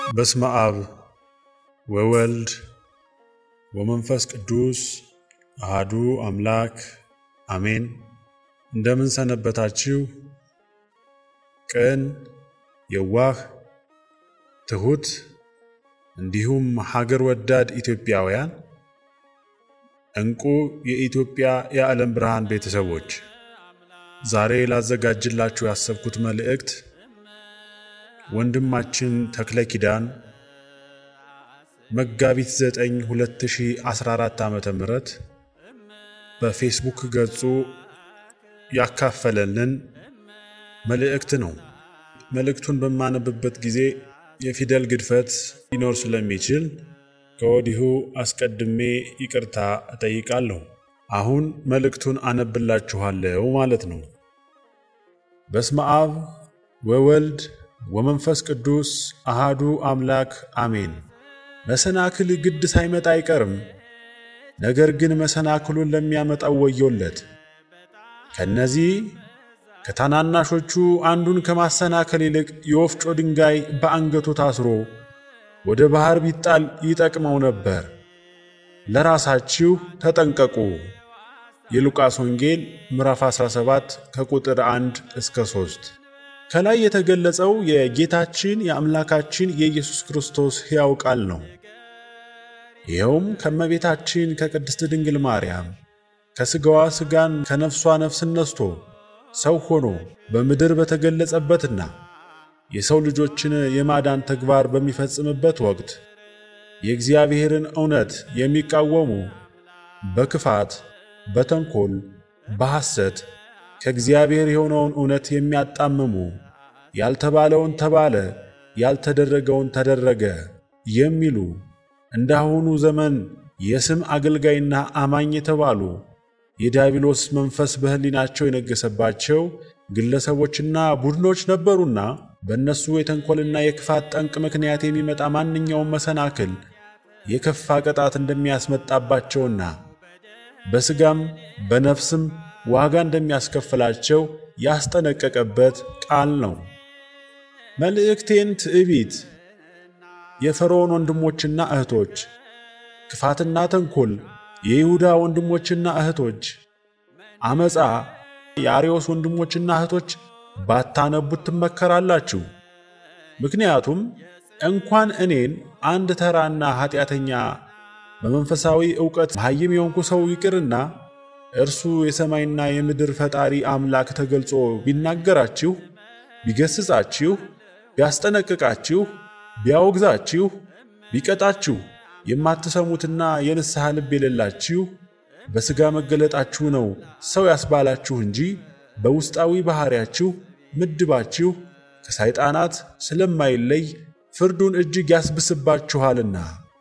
በስመ አብ ወወልድ ወመንፈስ ቅዱስ አሃዱ አምላክ አሜን። እንደምን ሰነበታችሁ? ቅን፣ የዋህ፣ ትሑት እንዲሁም ሀገር ወዳድ ኢትዮጵያውያን እንቁ የኢትዮጵያ የዓለም ብርሃን ቤተሰቦች ዛሬ ላዘጋጅላችሁ ያሰብኩት መልእክት ወንድማችን ተክለ ኪዳን መጋቢት 9 2014 ዓመተ ምህረት በፌስቡክ ገጹ ያካፈለልን መልእክት ነው። መልእክቱን በማነብበት ጊዜ የፊደል ግድፈት ሊኖር ስለሚችል ከወዲሁ አስቀድሜ ይቅርታ እጠይቃለሁ። አሁን መልእክቱን አነብላችኋለሁ ማለት ነው። በስመ አብ ወወልድ ወመንፈስ ቅዱስ አሃዱ አምላክ አሜን። መሰናክል ግድ ሳይመጣ አይቀርም። ነገር ግን መሰናክሉን ለሚያመጣው ወዮለት። ከነዚህ ከታናናሾቹ አንዱን ከማሰናከል ይልቅ የወፍጮ ድንጋይ በአንገቱ ታስሮ ወደ ባሕር ቢጣል ይጠቅመው ነበር። ለራሳችሁ ተጠንቀቁ። የሉቃስ ወንጌል ምዕራፍ 17 ከቁጥር 1 እስከ 3። ከላይ የተገለጸው የጌታችን የአምላካችን የኢየሱስ ክርስቶስ ሕያው ቃል ነው። ይኸውም ከእመቤታችን ከቅድስት ድንግል ማርያም ከሥጋዋ ሥጋን ከነፍሷ ነፍስን ነስቶ ሰው ሆኖ በምድር በተገለጸበትና የሰው ልጆችን የማዳን ተግባር በሚፈጽምበት ወቅት የእግዚአብሔርን እውነት የሚቃወሙ በክፋት፣ በተንኮል፣ በሐሰት ከእግዚአብሔር የሆነውን እውነት የሚያጣምሙ ያልተባለውን ተባለ፣ ያልተደረገውን ተደረገ የሚሉ እንዳሁኑ ዘመን የስም አገልጋይና አማኝ የተባሉ የዲያብሎስ መንፈስ በሕሊናቸው የነገሰባቸው ግለሰቦችና ቡድኖች ነበሩና በእነሱ የተንኮልና የክፋት ጠንቅ ምክንያት የሚመጣ ማንኛውም መሰናክል የከፋ ቅጣት እንደሚያስመጣባቸውና በሥጋም በነፍስም ዋጋ እንደሚያስከፍላቸው ያስጠነቀቀበት ቃል ነው። መልእክቴን ትዕቢት፣ የፈርዖን ወንድሞችና እህቶች፣ ክፋትና ተንኮል የይሁዳ ወንድሞችና እህቶች፣ አመፃ የአርዮስ ወንድሞችና እህቶች ባታነቡት ትመከራላችሁ። ምክንያቱም እንኳን እኔን አንድ ተራና ኃጢአተኛ በመንፈሳዊ ዕውቀት መሐይም የሆንኩ ሰው ይቅርና እርሱ የሰማይና የምድር ፈጣሪ አምላክ ተገልጾ ቢናገራችሁ፣ ቢገስጻችሁ፣ ቢያስጠነቅቃችሁ፣ ቢያወግዛችሁ፣ ቢቀጣችሁ የማትሰሙትና የንስሐ ልብ የሌላችሁ በሥጋ መገለጣችሁ ነው ሰው ያስባላችሁ እንጂ በውስጣዊ ባሕርያችሁ ምድባችሁ ከሰይጣናት ስለማይለይ ፍርዱን እጅግ ያስብስባችኋልና።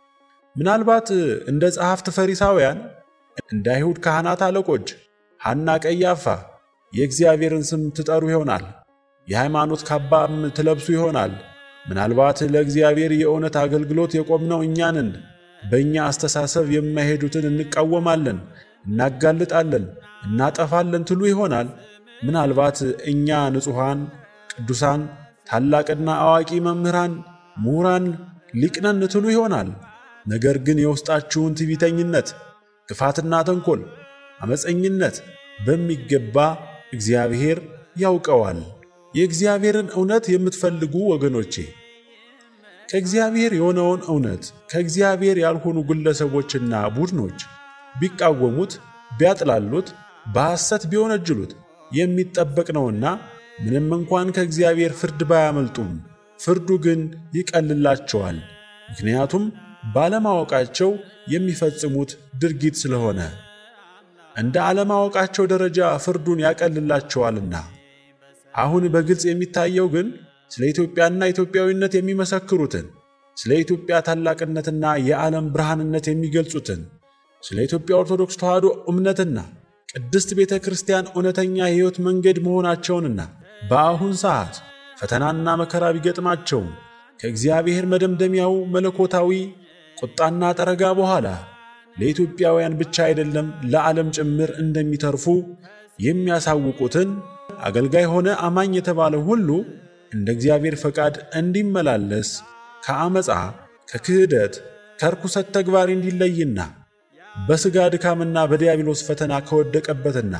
ምናልባት እንደ ጸሐፍት ፈሪሳውያን፣ እንደ አይሁድ ካህናት አለቆች ሐና፣ ቀያፋ የእግዚአብሔርን ስም ትጠሩ ይሆናል። የሃይማኖት ካባም ትለብሱ ይሆናል። ምናልባት ለእግዚአብሔር የእውነት አገልግሎት የቆምነው እኛንን በእኛ አስተሳሰብ የማይሄዱትን እንቃወማለን፣ እናጋልጣለን፣ እናጠፋለን ትሉ ይሆናል። ምናልባት እኛ ንጹሐን ቅዱሳን፣ ታላቅና አዋቂ መምህራን፣ ምሁራን፣ ሊቅነን ትሉ ይሆናል። ነገር ግን የውስጣችሁን ትዕቢተኝነት፣ ክፋትና ተንኮል፣ አመፀኝነት በሚገባ እግዚአብሔር ያውቀዋል። የእግዚአብሔርን እውነት የምትፈልጉ ወገኖቼ ከእግዚአብሔር የሆነውን እውነት ከእግዚአብሔር ያልሆኑ ግለሰቦችና ቡድኖች ቢቃወሙት፣ ቢያጥላሉት፣ በሐሰት ቢወነጅሉት የሚጠበቅ ነውና ምንም እንኳን ከእግዚአብሔር ፍርድ ባያመልጡም ፍርዱ ግን ይቀልላቸዋል። ምክንያቱም ባለማወቃቸው የሚፈጽሙት ድርጊት ስለሆነ እንደ አለማወቃቸው ደረጃ ፍርዱን ያቀልላቸዋልና። አሁን በግልጽ የሚታየው ግን ስለ ኢትዮጵያና ኢትዮጵያዊነት የሚመሰክሩትን ስለ ኢትዮጵያ ታላቅነትና የዓለም ብርሃንነት የሚገልጹትን ስለ ኢትዮጵያ ኦርቶዶክስ ተዋሕዶ እምነትና ቅድስት ቤተ ክርስቲያን እውነተኛ የሕይወት መንገድ መሆናቸውንና በአሁን ሰዓት ፈተናና መከራ ቢገጥማቸውም ከእግዚአብሔር መደምደሚያው መለኮታዊ ቁጣና ጠረጋ በኋላ ለኢትዮጵያውያን ብቻ አይደለም ለዓለም ጭምር እንደሚተርፉ የሚያሳውቁትን አገልጋይ ሆነ አማኝ የተባለ ሁሉ እንደ እግዚአብሔር ፈቃድ እንዲመላለስ ከአመፃ፣ ከክህደት፣ ከርኩሰት ተግባር እንዲለይና በሥጋ ድካምና በዲያብሎስ ፈተና ከወደቀበትና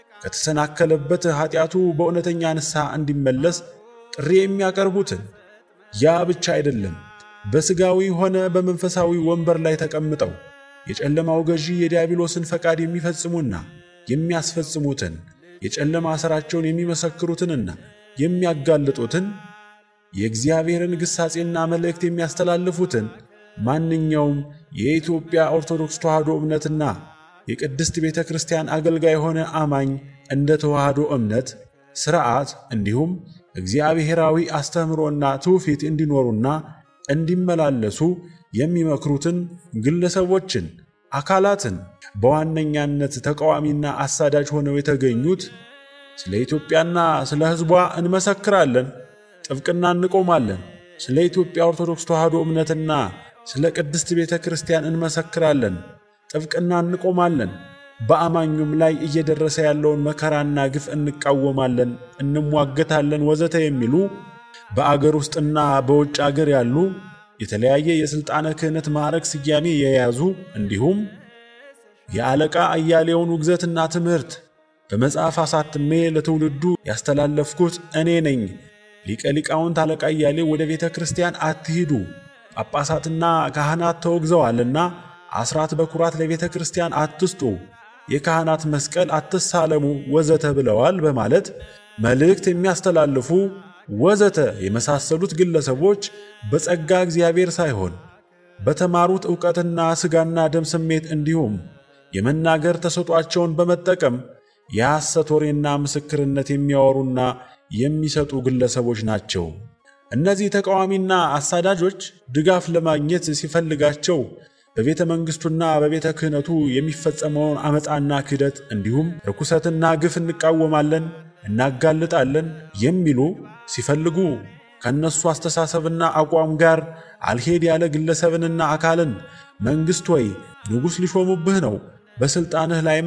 ከተሰናከለበት ኃጢአቱ በእውነተኛ ንስሐ እንዲመለስ ጥሪ የሚያቀርቡትን ያ ብቻ አይደለም፣ በሥጋዊ ሆነ በመንፈሳዊ ወንበር ላይ ተቀምጠው የጨለማው ገዢ የዲያብሎስን ፈቃድ የሚፈጽሙና የሚያስፈጽሙትን የጨለማ ሥራቸውን የሚመሰክሩትንና የሚያጋልጡትን የእግዚአብሔርን ግሳጼና መልእክት የሚያስተላልፉትን ማንኛውም የኢትዮጵያ ኦርቶዶክስ ተዋሕዶ እምነትና የቅድስት ቤተ ክርስቲያን አገልጋይ የሆነ አማኝ እንደ ተዋሕዶ እምነት ሥርዓት እንዲሁም እግዚአብሔራዊ አስተምህሮና ትውፊት እንዲኖሩና እንዲመላለሱ የሚመክሩትን ግለሰቦችን፣ አካላትን በዋነኛነት ተቃዋሚና አሳዳጅ ሆነው የተገኙት ስለ ኢትዮጵያና ስለ ሕዝቧ እንመሰክራለን፣ ጥብቅና እንቆማለን፣ ስለ ኢትዮጵያ ኦርቶዶክስ ተዋሕዶ እምነትና ስለ ቅድስት ቤተ ክርስቲያን እንመሰክራለን፣ ጥብቅና እንቆማለን፣ በአማኙም ላይ እየደረሰ ያለውን መከራና ግፍ እንቃወማለን፣ እንሟገታለን፣ ወዘተ የሚሉ በአገር ውስጥና በውጭ አገር ያሉ የተለያየ የሥልጣነ ክህነት ማዕረግ ስያሜ የያዙ እንዲሁም የአለቃ አያሌውን ውግዘትና ትምህርት በመጽሐፍ አሳትሜ ለትውልዱ ያስተላለፍኩት እኔ ነኝ። ሊቀ ሊቃውንት አለቃ አያሌው ወደ ቤተ ክርስቲያን አትሂዱ፣ ጳጳሳትና ካህናት ተወግዘዋልና አስራት በኩራት ለቤተ ክርስቲያን አትስጡ፣ የካህናት መስቀል አትሳለሙ፣ ወዘተ ብለዋል በማለት መልእክት የሚያስተላልፉ ወዘተ የመሳሰሉት ግለሰቦች በጸጋ እግዚአብሔር ሳይሆን በተማሩት ዕውቀትና ሥጋና ደም ስሜት እንዲሁም የመናገር ተሰጧቸውን በመጠቀም የሐሰት ወሬና ምስክርነት የሚያወሩና የሚሰጡ ግለሰቦች ናቸው። እነዚህ ተቃዋሚና አሳዳጆች ድጋፍ ለማግኘት ሲፈልጋቸው በቤተ መንግሥቱና በቤተ ክህነቱ የሚፈጸመውን ዓመፃና ክህደት እንዲሁም ርኩሰትና ግፍ እንቃወማለን፣ እናጋልጣለን የሚሉ ሲፈልጉ ከእነሱ አስተሳሰብና አቋም ጋር አልሄድ ያለ ግለሰብንና አካልን መንግሥት ሆይ ንጉሥ ሊሾሙብህ ነው፣ በሥልጣንህ ላይም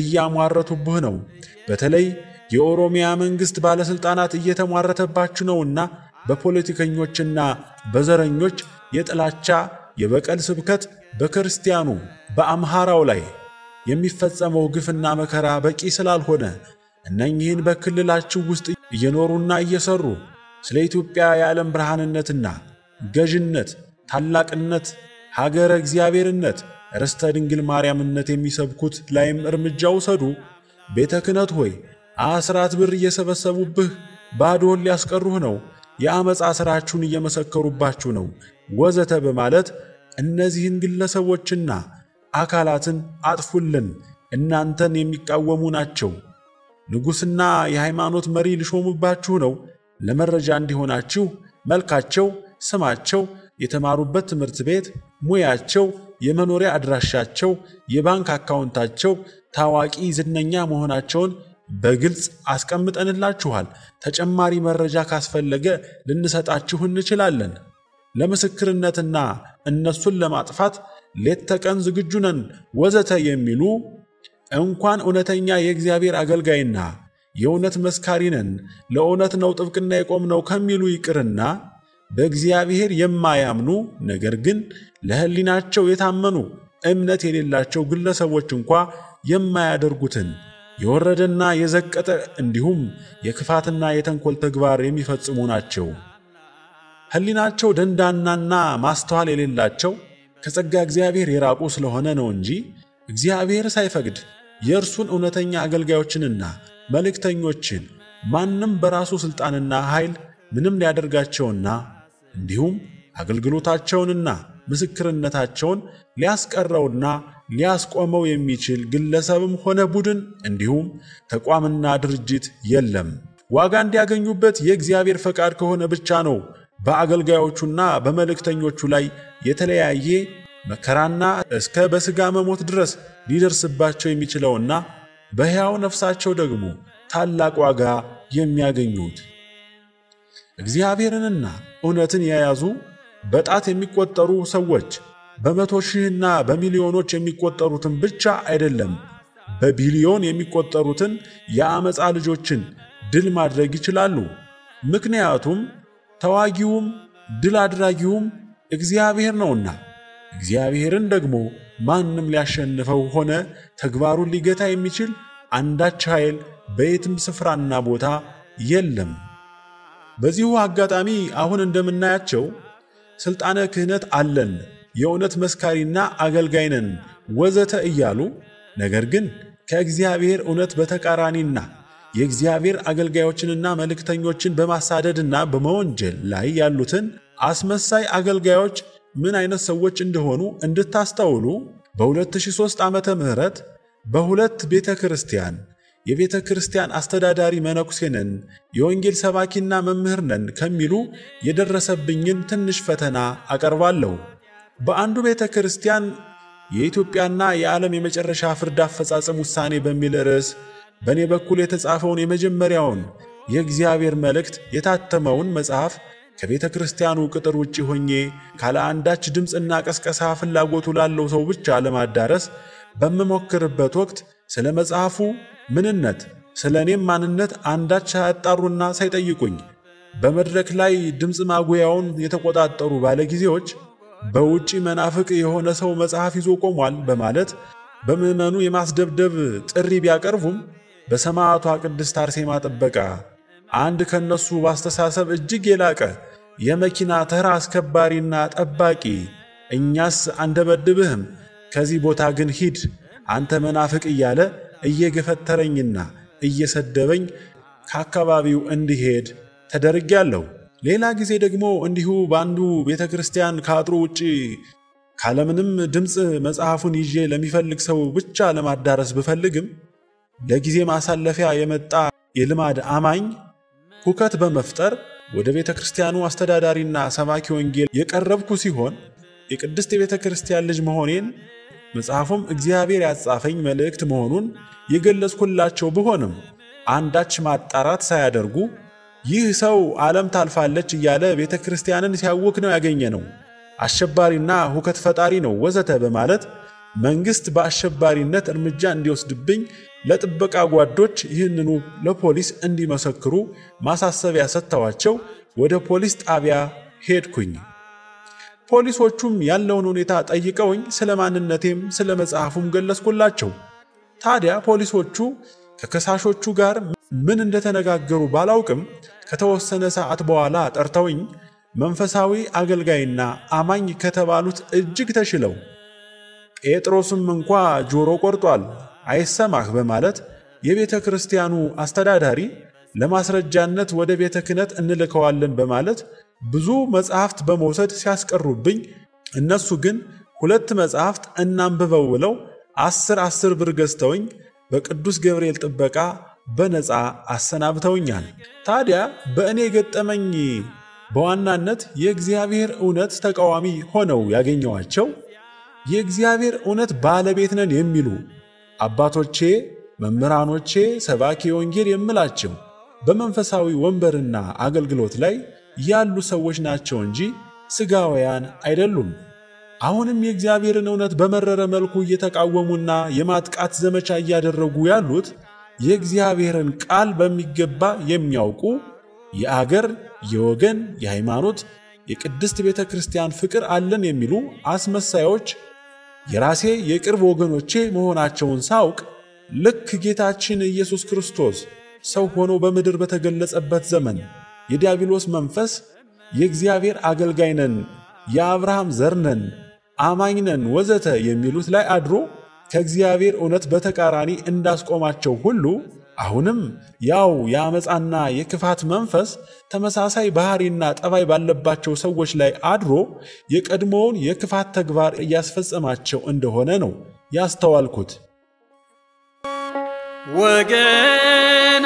እያሟረቱብህ ነው። በተለይ የኦሮሚያ መንግሥት ባለሥልጣናት እየተሟረተባችሁ ነውና በፖለቲከኞችና በዘረኞች የጥላቻ የበቀል ስብከት በክርስቲያኑ በአምሃራው ላይ የሚፈጸመው ግፍና መከራ በቂ ስላልሆነ እነኚህን በክልላችሁ ውስጥ እየኖሩና እየሰሩ ስለ ኢትዮጵያ የዓለም ብርሃንነትና ገዥነት፣ ታላቅነት፣ ሀገረ እግዚአብሔርነት፣ ርስተ ድንግል ማርያምነት የሚሰብኩት ላይም እርምጃ ውሰዱ። ቤተ ክህነት ሆይ አስራት ብር እየሰበሰቡብህ ባዶን ሊያስቀሩህ ነው፣ የአመፃ ሥራችሁን እየመሰከሩባችሁ ነው፣ ወዘተ በማለት እነዚህን ግለሰቦችና አካላትን አጥፉልን፣ እናንተን የሚቃወሙ ናቸው ንጉሥና የሃይማኖት መሪ ሊሾሙባችሁ ነው። ለመረጃ እንዲሆናችሁ መልካቸው፣ ስማቸው፣ የተማሩበት ትምህርት ቤት፣ ሙያቸው፣ የመኖሪያ አድራሻቸው፣ የባንክ አካውንታቸው፣ ታዋቂ ዝነኛ መሆናቸውን በግልጽ አስቀምጠንላችኋል። ተጨማሪ መረጃ ካስፈለገ ልንሰጣችሁ እንችላለን። ለምስክርነትና እነሱን ለማጥፋት ሌት ተቀን ዝግጁ ነን ወዘተ የሚሉ እንኳን እውነተኛ የእግዚአብሔር አገልጋይና የእውነት መስካሪ ነን ለእውነት ነው ጥብቅና የቆምነው ከሚሉ ይቅርና በእግዚአብሔር የማያምኑ ነገር ግን ለሕሊናቸው የታመኑ እምነት የሌላቸው ግለሰቦች እንኳ የማያደርጉትን የወረደና የዘቀጠ እንዲሁም የክፋትና የተንኮል ተግባር የሚፈጽሙ ናቸው። ሕሊናቸው ደንዳናና ማስተዋል የሌላቸው ከጸጋ እግዚአብሔር የራቁ ስለሆነ ነው እንጂ እግዚአብሔር ሳይፈቅድ የእርሱን እውነተኛ አገልጋዮችንና መልእክተኞችን ማንም በራሱ ሥልጣንና ኃይል ምንም ሊያደርጋቸውና እንዲሁም አገልግሎታቸውንና ምስክርነታቸውን ሊያስቀረውና ሊያስቆመው የሚችል ግለሰብም ሆነ ቡድን እንዲሁም ተቋምና ድርጅት የለም። ዋጋ እንዲያገኙበት የእግዚአብሔር ፈቃድ ከሆነ ብቻ ነው በአገልጋዮቹና በመልእክተኞቹ ላይ የተለያየ መከራና እስከ በሥጋ መሞት ድረስ ሊደርስባቸው የሚችለውና በሕያው ነፍሳቸው ደግሞ ታላቅ ዋጋ የሚያገኙት። እግዚአብሔርንና እውነትን የያዙ በጣት የሚቆጠሩ ሰዎች በመቶ ሺህና በሚሊዮኖች የሚቆጠሩትን ብቻ አይደለም፣ በቢሊዮን የሚቆጠሩትን የአመፃ ልጆችን ድል ማድረግ ይችላሉ። ምክንያቱም ተዋጊውም ድል አድራጊውም እግዚአብሔር ነውና እግዚአብሔርን ደግሞ ማንም ሊያሸንፈው ሆነ ተግባሩን ሊገታ የሚችል አንዳች ኃይል በየትም ስፍራና ቦታ የለም። በዚሁ አጋጣሚ አሁን እንደምናያቸው ሥልጣነ ክህነት አለን፣ የእውነት መስካሪና አገልጋይ ነን ወዘተ እያሉ ነገር ግን ከእግዚአብሔር እውነት በተቃራኒና የእግዚአብሔር አገልጋዮችንና መልእክተኞችን በማሳደድና በመወንጀል ላይ ያሉትን አስመሳይ አገልጋዮች ምን አይነት ሰዎች እንደሆኑ እንድታስተውሉ በ2003 ዓመተ ምህረት በሁለት ቤተ ክርስቲያን የቤተ ክርስቲያን አስተዳዳሪ መነኩሴ ነን፣ የወንጌል ሰባኪና መምህር ነን ከሚሉ የደረሰብኝን ትንሽ ፈተና አቀርባለሁ። በአንዱ ቤተ ክርስቲያን የኢትዮጵያና የዓለም የመጨረሻ ፍርድ አፈጻጸም ውሳኔ በሚል ርዕስ በእኔ በኩል የተጻፈውን የመጀመሪያውን የእግዚአብሔር መልእክት የታተመውን መጽሐፍ ከቤተ ክርስቲያኑ ቅጥር ውጭ ሆኜ ካለ አንዳች ድምፅና ቀስቀሳ ፍላጎቱ ላለው ሰው ብቻ ለማዳረስ በምሞክርበት ወቅት ስለ መጽሐፉ ምንነት፣ ስለ እኔም ማንነት አንዳች ሳያጣሩና ሳይጠይቁኝ በመድረክ ላይ ድምፅ ማጉያውን የተቆጣጠሩ ባለጊዜዎች በውጪ መናፍቅ የሆነ ሰው መጽሐፍ ይዞ ቆሟል በማለት በምዕመኑ የማስደብደብ ጥሪ ቢያቀርቡም በሰማዕቷ ቅድስት አርሴማ ጥበቃ አንድ ከነሱ በአስተሳሰብ እጅግ የላቀ የመኪና ተራ አስከባሪና ጠባቂ እኛስ አንደበድብህም፣ ከዚህ ቦታ ግን ሂድ አንተ መናፍቅ እያለ እየገፈተረኝና እየሰደበኝ ከአካባቢው እንዲሄድ ተደርጌያለሁ። ሌላ ጊዜ ደግሞ እንዲሁ በአንዱ ቤተ ክርስቲያን ከአጥሩ ውጭ ካለምንም ድምፅ መጽሐፉን ይዤ ለሚፈልግ ሰው ብቻ ለማዳረስ ብፈልግም ለጊዜ ማሳለፊያ የመጣ የልማድ አማኝ ሁከት በመፍጠር ወደ ቤተ ክርስቲያኑ አስተዳዳሪና ሰባኪ ወንጌል የቀረብኩ ሲሆን የቅድስት የቤተ ክርስቲያን ልጅ መሆኔን መጽሐፉም እግዚአብሔር ያጻፈኝ መልእክት መሆኑን የገለጽኩላቸው ብሆንም አንዳች ማጣራት ሳያደርጉ ይህ ሰው ዓለም ታልፋለች እያለ ቤተ ክርስቲያንን ሲያውክ ነው ያገኘ ነው፣ አሸባሪና ሁከት ፈጣሪ ነው ወዘተ በማለት መንግሥት በአሸባሪነት እርምጃ እንዲወስድብኝ ለጥበቃ ጓዶች ይህንኑ ለፖሊስ እንዲመሰክሩ ማሳሰቢያ ሰጥተዋቸው ወደ ፖሊስ ጣቢያ ሄድኩኝ። ፖሊሶቹም ያለውን ሁኔታ ጠይቀውኝ ስለ ማንነቴም ስለ መጽሐፉም ገለጽኩላቸው። ታዲያ ፖሊሶቹ ከከሳሾቹ ጋር ምን እንደተነጋገሩ ባላውቅም ከተወሰነ ሰዓት በኋላ ጠርተውኝ መንፈሳዊ አገልጋይና አማኝ ከተባሉት እጅግ ተሽለው ጴጥሮስም እንኳ ጆሮ ቆርጧል አይሰማህ በማለት የቤተ ክርስቲያኑ አስተዳዳሪ ለማስረጃነት ወደ ቤተ ክህነት እንልከዋለን በማለት ብዙ መጽሐፍት በመውሰድ ሲያስቀሩብኝ፣ እነሱ ግን ሁለት መጽሐፍት እናንብበው ብለው አስር አስር ብር ገዝተውኝ በቅዱስ ገብርኤል ጥበቃ በነፃ አሰናብተውኛል። ታዲያ በእኔ የገጠመኝ በዋናነት የእግዚአብሔር እውነት ተቃዋሚ ሆነው ያገኘዋቸው የእግዚአብሔር እውነት ባለቤት ነን የሚሉ አባቶቼ፣ መምህራኖቼ፣ ሰባኪ ወንጌል የምላቸው በመንፈሳዊ ወንበርና አገልግሎት ላይ ያሉ ሰዎች ናቸው እንጂ ሥጋውያን አይደሉም። አሁንም የእግዚአብሔርን እውነት በመረረ መልኩ እየተቃወሙና የማጥቃት ዘመቻ እያደረጉ ያሉት የእግዚአብሔርን ቃል በሚገባ የሚያውቁ የአገር፣ የወገን፣ የሃይማኖት፣ የቅድስት ቤተ ክርስቲያን ፍቅር አለን የሚሉ አስመሳዮች የራሴ የቅርብ ወገኖቼ መሆናቸውን ሳውቅ ልክ ጌታችን ኢየሱስ ክርስቶስ ሰው ሆኖ በምድር በተገለጸበት ዘመን የዲያብሎስ መንፈስ የእግዚአብሔር አገልጋይ ነን፣ የአብርሃም ዘር ነን፣ አማኝ ነን ወዘተ የሚሉት ላይ አድሮ ከእግዚአብሔር እውነት በተቃራኒ እንዳስቆማቸው ሁሉ አሁንም ያው የአመፃና የክፋት መንፈስ ተመሳሳይ ባህሪና ጠባይ ባለባቸው ሰዎች ላይ አድሮ የቀድሞውን የክፋት ተግባር እያስፈጸማቸው እንደሆነ ነው ያስተዋልኩት። ወገን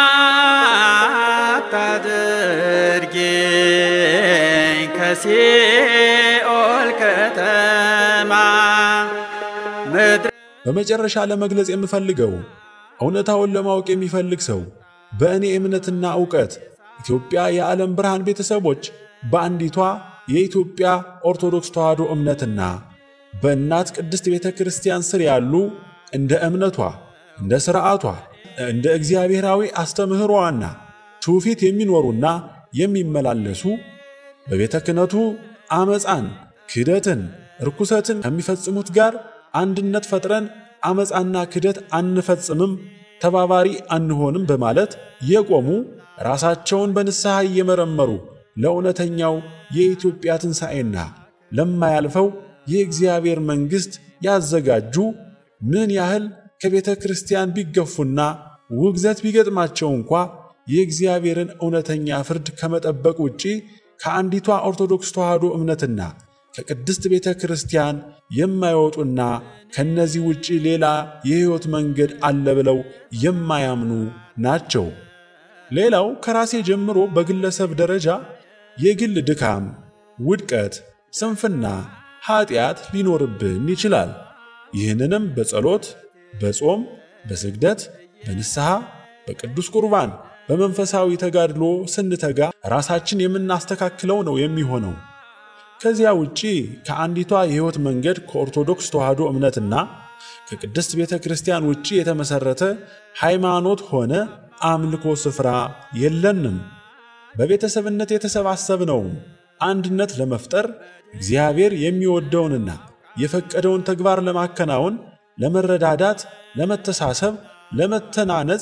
አታድርጌኝ ከሲኦል ከተማ ምድረ በመጨረሻ ለመግለጽ የምፈልገው እውነታውን ለማወቅ የሚፈልግ ሰው በእኔ እምነትና ዕውቀት ኢትዮጵያ የዓለም ብርሃን ቤተሰቦች በአንዲቷ የኢትዮጵያ ኦርቶዶክስ ተዋሕዶ እምነትና በእናት ቅድስት ቤተ ክርስቲያን ስር ያሉ እንደ እምነቷ፣ እንደ ሥርዓቷ፣ እንደ እግዚአብሔራዊ አስተምህሮዋና ትውፊት የሚኖሩና የሚመላለሱ በቤተ ክህነቱ አመፃን፣ ክህደትን፣ ርኩሰትን ከሚፈጽሙት ጋር አንድነት ፈጥረን አመፃና ክህደት አንፈጽምም፣ ተባባሪ አንሆንም በማለት የቆሙ ራሳቸውን በንስሐ እየመረመሩ ለእውነተኛው የኢትዮጵያ ትንሣኤና ለማያልፈው የእግዚአብሔር መንግሥት ያዘጋጁ ምን ያህል ከቤተ ክርስቲያን ቢገፉና ውግዘት ቢገጥማቸው እንኳ የእግዚአብሔርን እውነተኛ ፍርድ ከመጠበቅ ውጪ ከአንዲቷ ኦርቶዶክስ ተዋሕዶ እምነትና ከቅድስት ቤተ ክርስቲያን የማይወጡና ከነዚህ ውጪ ሌላ የሕይወት መንገድ አለ ብለው የማያምኑ ናቸው። ሌላው ከራሴ ጀምሮ በግለሰብ ደረጃ የግል ድካም፣ ውድቀት፣ ስንፍና፣ ኀጢአት ሊኖርብን ይችላል። ይህንንም በጸሎት፣ በጾም፣ በስግደት፣ በንስሐ፣ በቅዱስ ቁርባን፣ በመንፈሳዊ ተጋድሎ ስንተጋ ራሳችን የምናስተካክለው ነው የሚሆነው። ከዚያ ውጪ ከአንዲቷ የሕይወት መንገድ ከኦርቶዶክስ ተዋሕዶ እምነትና ከቅድስት ቤተ ክርስቲያን ውጪ የተመሠረተ ሃይማኖት ሆነ አምልኮ ስፍራ የለንም። በቤተሰብነት የተሰባሰብነውም አንድነት ለመፍጠር እግዚአብሔር የሚወደውንና የፈቀደውን ተግባር ለማከናወን፣ ለመረዳዳት፣ ለመተሳሰብ፣ ለመተናነጽ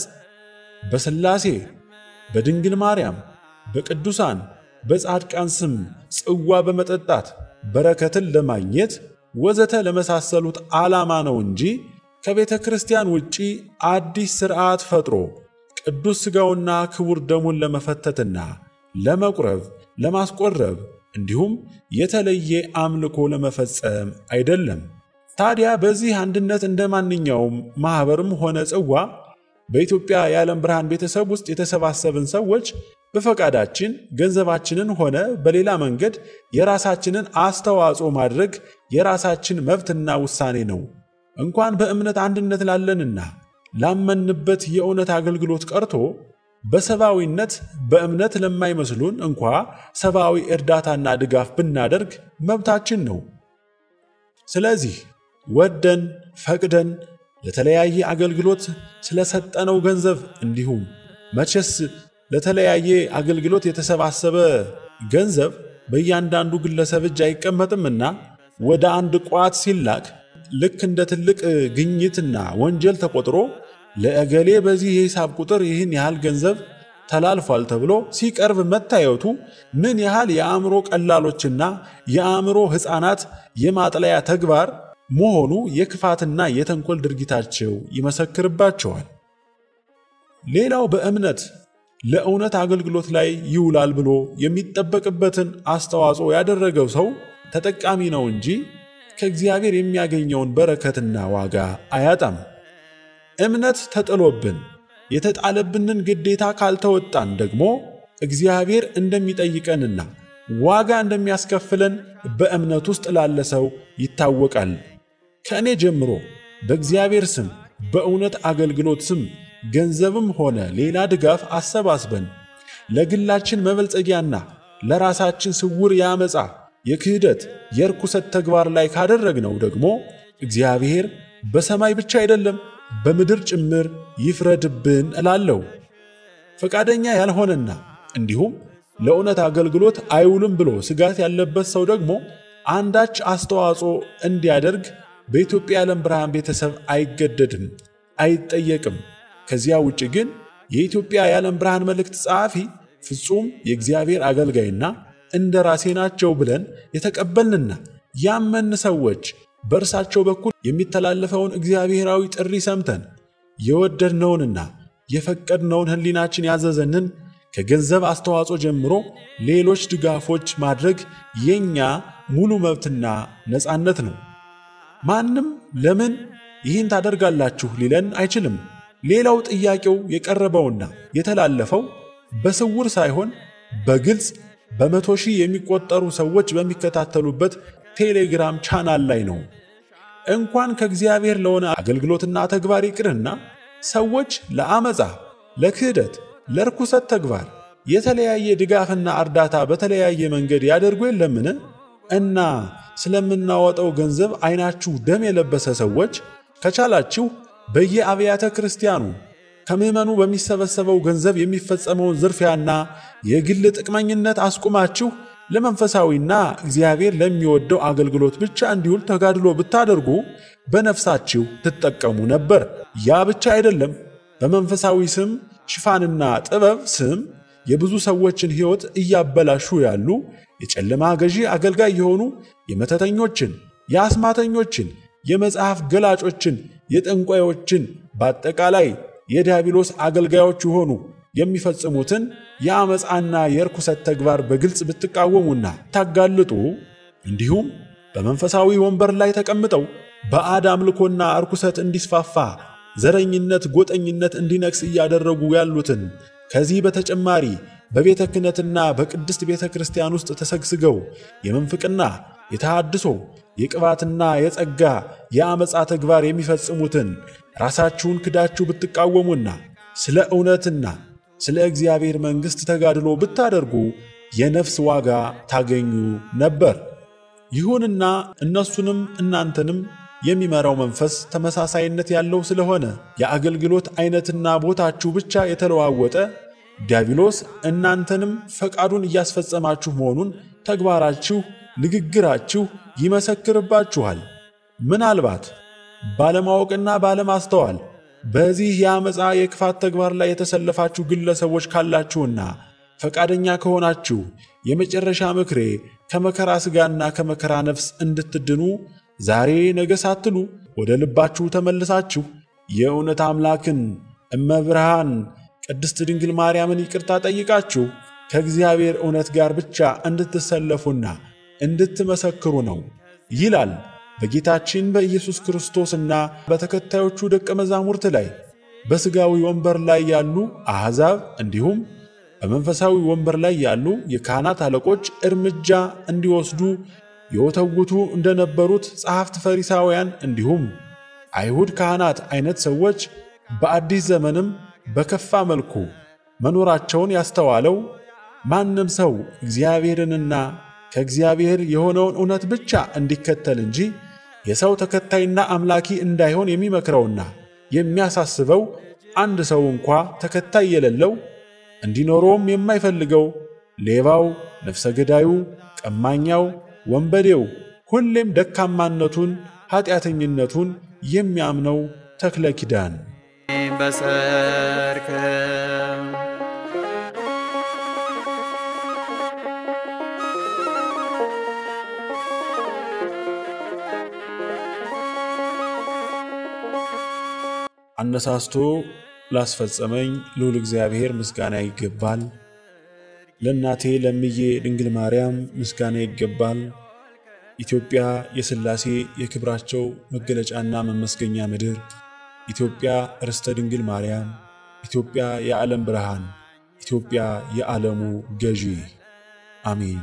በሥላሴ በድንግል ማርያም በቅዱሳን በጻድቃን ስም ጽዋ በመጠጣት በረከትን ለማግኘት ወዘተ ለመሳሰሉት ዓላማ ነው እንጂ ከቤተ ክርስቲያን ውጪ አዲስ ሥርዓት ፈጥሮ ቅዱስ ሥጋውና ክቡር ደሙን ለመፈተትና ለመቁረብ ለማስቆረብ እንዲሁም የተለየ አምልኮ ለመፈጸም አይደለም። ታዲያ በዚህ አንድነት እንደ ማንኛውም ማኅበርም ሆነ ጽዋ በኢትዮጵያ የዓለም ብርሃን ቤተሰብ ውስጥ የተሰባሰብን ሰዎች በፈቃዳችን ገንዘባችንን ሆነ በሌላ መንገድ የራሳችንን አስተዋጽኦ ማድረግ የራሳችን መብትና ውሳኔ ነው። እንኳን በእምነት አንድነት ላለንና ላመንበት የእውነት አገልግሎት ቀርቶ በሰብአዊነት በእምነት ለማይመስሉን እንኳ ሰብአዊ እርዳታና ድጋፍ ብናደርግ መብታችን ነው። ስለዚህ ወደን ፈቅደን ለተለያየ አገልግሎት ስለሰጠነው ገንዘብ እንዲሁም መቼስ ለተለያየ አገልግሎት የተሰባሰበ ገንዘብ በእያንዳንዱ ግለሰብ እጅ አይቀመጥምና ወደ አንድ ቋት ሲላክ ልክ እንደ ትልቅ ግኝትና ወንጀል ተቆጥሮ ለእገሌ በዚህ የሂሳብ ቁጥር ይህን ያህል ገንዘብ ተላልፏል ተብሎ ሲቀርብ መታየቱ ምን ያህል የአእምሮ ቀላሎችና የአእምሮ ሕፃናት የማጥለያ ተግባር መሆኑ የክፋትና የተንኮል ድርጊታቸው ይመሰክርባቸዋል። ሌላው በእምነት ለእውነት አገልግሎት ላይ ይውላል ብሎ የሚጠበቅበትን አስተዋጽኦ ያደረገው ሰው ተጠቃሚ ነው እንጂ ከእግዚአብሔር የሚያገኘውን በረከትና ዋጋ አያጣም። እምነት ተጥሎብን የተጣለብንን ግዴታ ካልተወጣን ደግሞ እግዚአብሔር እንደሚጠይቀንና ዋጋ እንደሚያስከፍለን በእምነት ውስጥ ላለ ሰው ይታወቃል። ከእኔ ጀምሮ በእግዚአብሔር ስም በእውነት አገልግሎት ስም ገንዘብም ሆነ ሌላ ድጋፍ አሰባስበን ለግላችን መበልጸጊያና ለራሳችን ስውር የአመፃ የክህደት የርኩሰት ተግባር ላይ ካደረግነው ደግሞ እግዚአብሔር በሰማይ ብቻ አይደለም በምድር ጭምር ይፍረድብን እላለሁ። ፈቃደኛ ያልሆነና እንዲሁም ለእውነት አገልግሎት አይውልም ብሎ ስጋት ያለበት ሰው ደግሞ አንዳች አስተዋጽኦ እንዲያደርግ በኢትዮጵያ የዓለም ብርሃን ቤተሰብ አይገደድም፣ አይጠየቅም። ከዚያ ውጭ ግን የኢትዮጵያ የዓለም ብርሃን መልእክት ጸሐፊ ፍጹም የእግዚአብሔር አገልጋይና እንደ ራሴ ናቸው ብለን የተቀበልንና ያመን ሰዎች በእርሳቸው በኩል የሚተላለፈውን እግዚአብሔራዊ ጥሪ ሰምተን የወደድነውንና የፈቀድነውን ሕሊናችን ያዘዘንን ከገንዘብ አስተዋጽኦ ጀምሮ ሌሎች ድጋፎች ማድረግ የኛ ሙሉ መብትና ነፃነት ነው። ማንም ለምን ይህን ታደርጋላችሁ ሊለን አይችልም። ሌላው ጥያቄው የቀረበውና የተላለፈው በስውር ሳይሆን በግልጽ በመቶ ሺህ የሚቆጠሩ ሰዎች በሚከታተሉበት ቴሌግራም ቻናል ላይ ነው። እንኳን ከእግዚአብሔር ለሆነ አገልግሎትና ተግባር ይቅርና ሰዎች ለአመፃ፣ ለክህደት፣ ለርኩሰት ተግባር የተለያየ ድጋፍና እርዳታ በተለያየ መንገድ ያደርጉ የለምን? እና ስለምናወጣው ገንዘብ አይናችሁ ደም የለበሰ ሰዎች ከቻላችሁ በየአብያተ ክርስቲያኑ ከምዕመኑ በሚሰበሰበው ገንዘብ የሚፈጸመውን ዝርፊያና የግል ጥቅመኝነት አስቁማችሁ ለመንፈሳዊና እግዚአብሔር ለሚወደው አገልግሎት ብቻ እንዲውል ተጋድሎ ብታደርጉ በነፍሳችሁ ትጠቀሙ ነበር። ያ ብቻ አይደለም። በመንፈሳዊ ስም ሽፋንና ጥበብ ስም የብዙ ሰዎችን ሕይወት እያበላሹ ያሉ የጨለማ ገዢ አገልጋይ የሆኑ የመተተኞችን፣ የአስማተኞችን፣ የመጽሐፍ ገላጮችን፣ የጠንቋዮችን በአጠቃላይ የዲያብሎስ አገልጋዮች የሆኑ የሚፈጽሙትን የአመፃና የርኩሰት ተግባር በግልጽ ብትቃወሙና ታጋልጡ እንዲሁም በመንፈሳዊ ወንበር ላይ ተቀምጠው ባዕድ አምልኮና እርኩሰት እንዲስፋፋ ዘረኝነት፣ ጎጠኝነት እንዲነግስ እያደረጉ ያሉትን ከዚህ በተጨማሪ በቤተ ክህነትና በቅድስት ቤተ ክርስቲያን ውስጥ ተሰግስገው የመንፍቅና፣ የተሃድሶ፣ የቅባትና የጸጋ የአመፃ ተግባር የሚፈጽሙትን ራሳችሁን ክዳችሁ ብትቃወሙና ስለ እውነትና ስለ እግዚአብሔር መንግሥት ተጋድሎ ብታደርጉ የነፍስ ዋጋ ታገኙ ነበር። ይሁንና እነሱንም እናንተንም የሚመራው መንፈስ ተመሳሳይነት ያለው ስለሆነ የአገልግሎት አይነትና ቦታችሁ ብቻ የተለዋወጠ ዲያብሎስ እናንተንም ፈቃዱን እያስፈጸማችሁ መሆኑን ተግባራችሁ፣ ንግግራችሁ ይመሰክርባችኋል። ምናልባት ባለማወቅና ባለማስተዋል በዚህ የአመፃ የክፋት ተግባር ላይ የተሰለፋችሁ ግለሰቦች ካላችሁና ፈቃደኛ ከሆናችሁ የመጨረሻ ምክሬ ከመከራ ሥጋና ከመከራ ነፍስ እንድትድኑ ዛሬ ነገ ሳትሉ ወደ ልባችሁ ተመልሳችሁ የእውነት አምላክን እመብርሃን ቅድስት ድንግል ማርያምን ይቅርታ ጠይቃችሁ ከእግዚአብሔር እውነት ጋር ብቻ እንድትሰለፉና እንድትመሰክሩ ነው ይላል በጌታችን በኢየሱስ ክርስቶስና በተከታዮቹ ደቀ መዛሙርት ላይ በሥጋዊ ወንበር ላይ ያሉ አሕዛብ እንዲሁም በመንፈሳዊ ወንበር ላይ ያሉ የካህናት አለቆች እርምጃ እንዲወስዱ የወተውቱ እንደነበሩት ጸሐፍት ፈሪሳውያን እንዲሁም አይሁድ ካህናት አይነት ሰዎች በአዲስ ዘመንም በከፋ መልኩ መኖራቸውን ያስተዋለው ማንም ሰው እግዚአብሔርንና ከእግዚአብሔር የሆነውን እውነት ብቻ እንዲከተል እንጂ የሰው ተከታይና አምላኪ እንዳይሆን የሚመክረውና የሚያሳስበው አንድ ሰው እንኳ ተከታይ የሌለው እንዲኖረውም የማይፈልገው ሌባው፣ ነፍሰ ገዳዩ፣ ቀማኛው፣ ወንበዴው ሁሌም ደካማነቱን ኃጢአተኝነቱን የሚያምነው ተክለ ኪዳን በሰርክ አነሳስቶ ላስፈጸመኝ ልዑል እግዚአብሔር ምስጋና ይገባል። ለእናቴ ለምዬ ድንግል ማርያም ምስጋና ይገባል። ኢትዮጵያ የሥላሴ የክብራቸው መገለጫና መመስገኛ ምድር፣ ኢትዮጵያ ርስተ ድንግል ማርያም፣ ኢትዮጵያ የዓለም ብርሃን፣ ኢትዮጵያ የዓለሙ ገዢ። አሜን።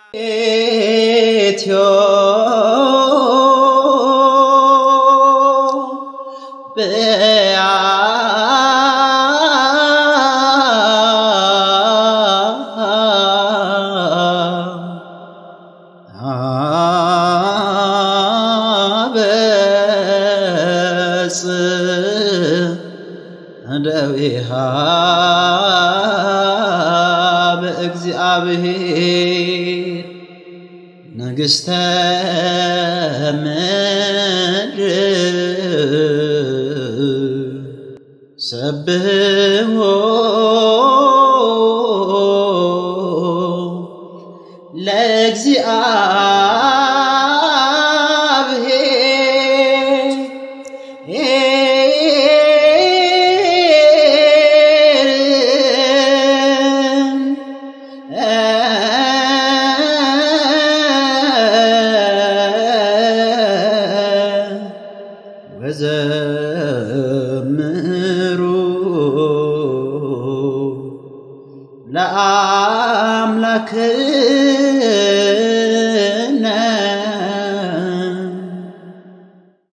ደዊሃ በእግዚአብሔር ንግሥተ ምድር ሰብሕዎ ወዘምሩ ለአምላክ